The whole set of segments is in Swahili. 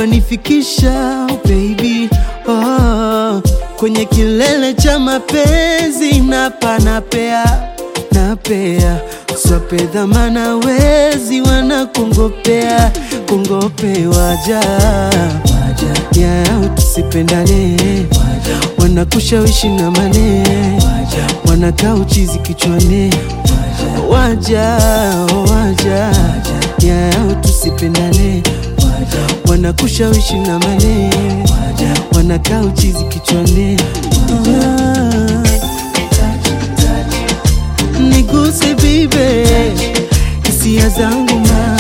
unanifikisha baby oh, kwenye kilele cha mapenzi napa napea napea swape dhamana wezi wanakungopea kungopewaja ya tusipendane wanakushawishi na mane wanakaa uchizi kichwani waja waja ya tusipendane wanakushawishi na mane wanakaa uchizi kichwani niguse bibe hisia zangu ma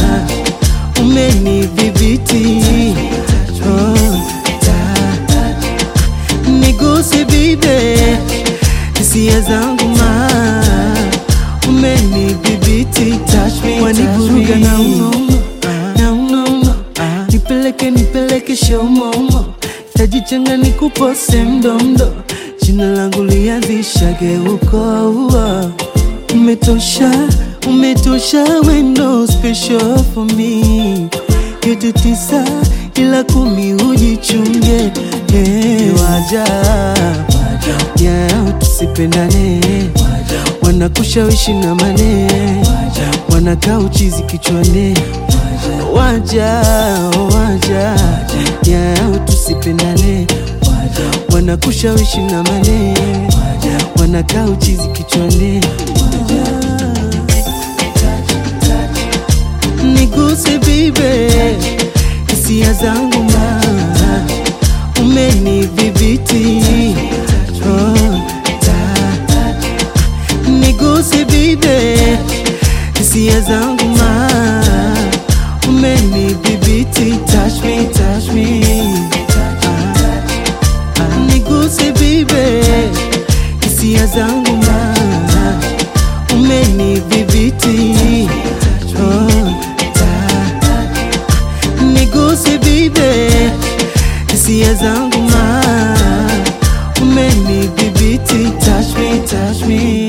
umenidhibiti oh, ta- niguse bibe hisia zangu ma umenidhibiti touch me, wanivuruga na unono na unono nipeleke nipeleke shaumomo tajichanga nikupose mdomdo jina langu lianzishage uko uo umetosha umetosha wendo special for me yote tisa ila kumi ujichunge hey, waja ya tusipendane wanakushawishi na mane wanakaa uchizi kichwani waja waja ya tusipendane wanakushawishi na mane wanakaa uchizi kichwani niguse bibe hisia zangu ma umenidhibiti oh, ta- niguse bibe hisia zangu ma umenidhibiti touch me, touch me. Ah, ah, niguse bibe hisia zangu ma umenidhibiti oh, ta- niguse bibe hisia zangu ma umenidhibiti touch me, touch me